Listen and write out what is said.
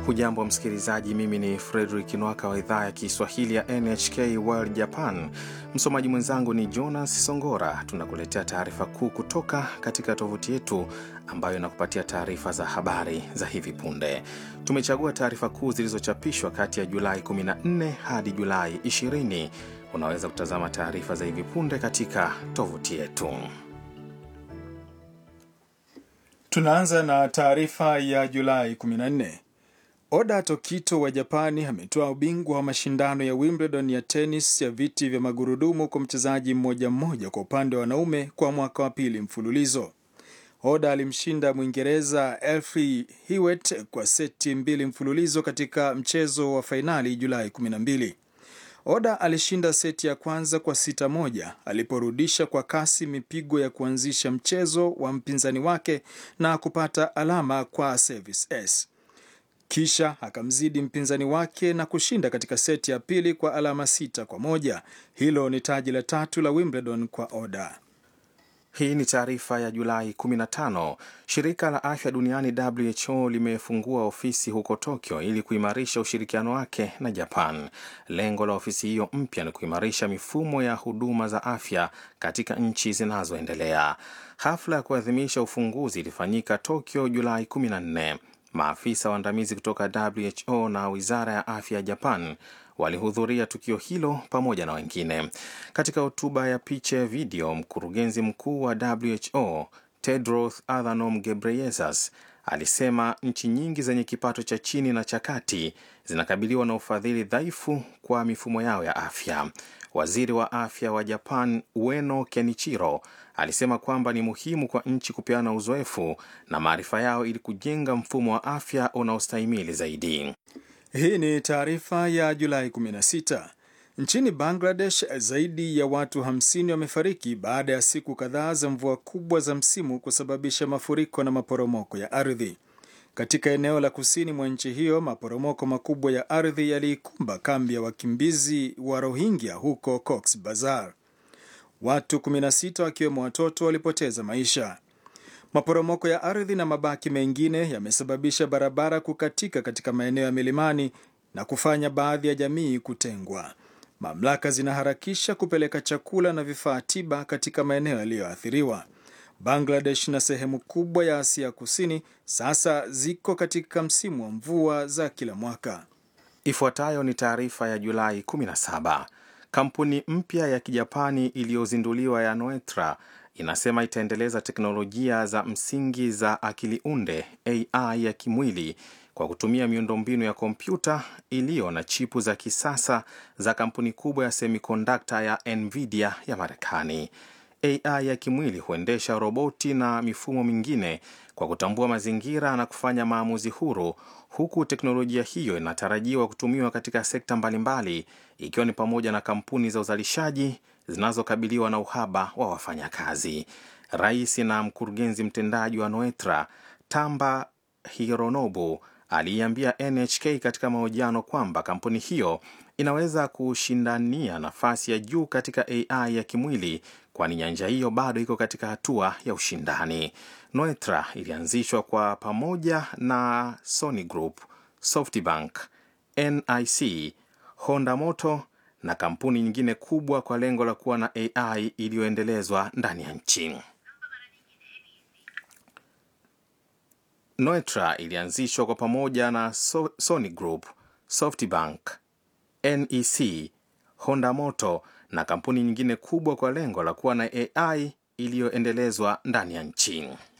Hujambo msikilizaji, mimi ni Fredrik Nwaka wa idhaa ya Kiswahili ya NHK World Japan. Msomaji mwenzangu ni Jonas Songora. Tunakuletea taarifa kuu kutoka katika tovuti yetu ambayo inakupatia taarifa za habari za hivi punde. Tumechagua taarifa kuu zilizochapishwa kati ya Julai 14 hadi Julai 20. Unaweza kutazama taarifa za hivi punde katika tovuti yetu. Tunaanza na taarifa ya Julai 14. Oda Tokito wa Japani ametoa ubingwa wa mashindano ya Wimbledon ya tenis ya viti vya magurudumu kwa mchezaji mmoja mmoja kwa upande wa wanaume kwa mwaka wa pili mfululizo. Oda alimshinda Mwingereza Elfie Hewitt kwa seti mbili mfululizo katika mchezo wa fainali Julai 12. Oda alishinda seti ya kwanza kwa sita moja aliporudisha kwa kasi mipigo ya kuanzisha mchezo wa mpinzani wake na kupata alama kwa service s. Kisha akamzidi mpinzani wake na kushinda katika seti ya pili kwa alama sita kwa moja. Hilo ni taji la tatu la Wimbledon kwa Oda. Hii ni taarifa ya Julai 15. Shirika la afya duniani WHO limefungua ofisi huko Tokyo ili kuimarisha ushirikiano wake na Japan. Lengo la ofisi hiyo mpya ni kuimarisha mifumo ya huduma za afya katika nchi zinazoendelea. Hafla ya kuadhimisha ufunguzi ilifanyika Tokyo Julai 14. Maafisa waandamizi kutoka WHO na wizara ya afya ya Japan walihudhuria tukio hilo pamoja na wengine. Katika hotuba ya picha ya video, mkurugenzi mkuu wa WHO Tedros Adhanom Ghebreyesus alisema nchi nyingi zenye kipato cha chini na cha kati zinakabiliwa na ufadhili dhaifu kwa mifumo yao ya afya. Waziri wa afya wa Japan Ueno Kenichiro alisema kwamba ni muhimu kwa nchi kupeana uzoefu na maarifa yao ili kujenga mfumo wa afya unaostahimili zaidi. Hii ni taarifa ya Julai 16. Nchini Bangladesh, zaidi ya watu 50 wamefariki baada ya siku kadhaa za mvua kubwa za msimu kusababisha mafuriko na maporomoko ya ardhi. Katika eneo la kusini mwa nchi hiyo, maporomoko makubwa ya ardhi yaliikumba kambi ya wakimbizi wa Rohingya huko Cox Bazar. Watu 16 wakiwemo watoto walipoteza maisha. Maporomoko ya ardhi na mabaki mengine yamesababisha barabara kukatika katika maeneo ya milimani na kufanya baadhi ya jamii kutengwa. Mamlaka zinaharakisha kupeleka chakula na vifaa tiba katika maeneo yaliyoathiriwa. Bangladesh na sehemu kubwa ya Asia Kusini sasa ziko katika msimu wa mvua za kila mwaka. Ifuatayo ni taarifa ya Julai 17. Kampuni mpya ya Kijapani iliyozinduliwa ya Noetra inasema itaendeleza teknolojia za msingi za akili unde AI ya kimwili kwa kutumia miundombinu ya kompyuta iliyo na chipu za kisasa za kampuni kubwa ya semikondakta ya Nvidia ya Marekani. AI ya kimwili huendesha roboti na mifumo mingine kwa kutambua mazingira na kufanya maamuzi huru, huku teknolojia hiyo inatarajiwa kutumiwa katika sekta mbalimbali, ikiwa ni pamoja na kampuni za uzalishaji zinazokabiliwa na uhaba wa wafanyakazi. Rais na mkurugenzi mtendaji wa Noetra Tamba Hironobu aliiambia NHK katika mahojiano kwamba kampuni hiyo inaweza kushindania nafasi ya juu katika AI ya kimwili kwani nyanja hiyo bado iko katika hatua ya ushindani. Noetra ilianzishwa kwa pamoja na Sony Group, SoftBank, NIC, Honda Motor na kampuni nyingine kubwa kwa lengo la kuwa na AI iliyoendelezwa ndani ya nchi. Noetra ilianzishwa kwa pamoja na so Sony Group, SoftBank, NEC, Honda Motor na kampuni nyingine kubwa kwa lengo la kuwa na AI iliyoendelezwa ndani ya nchi.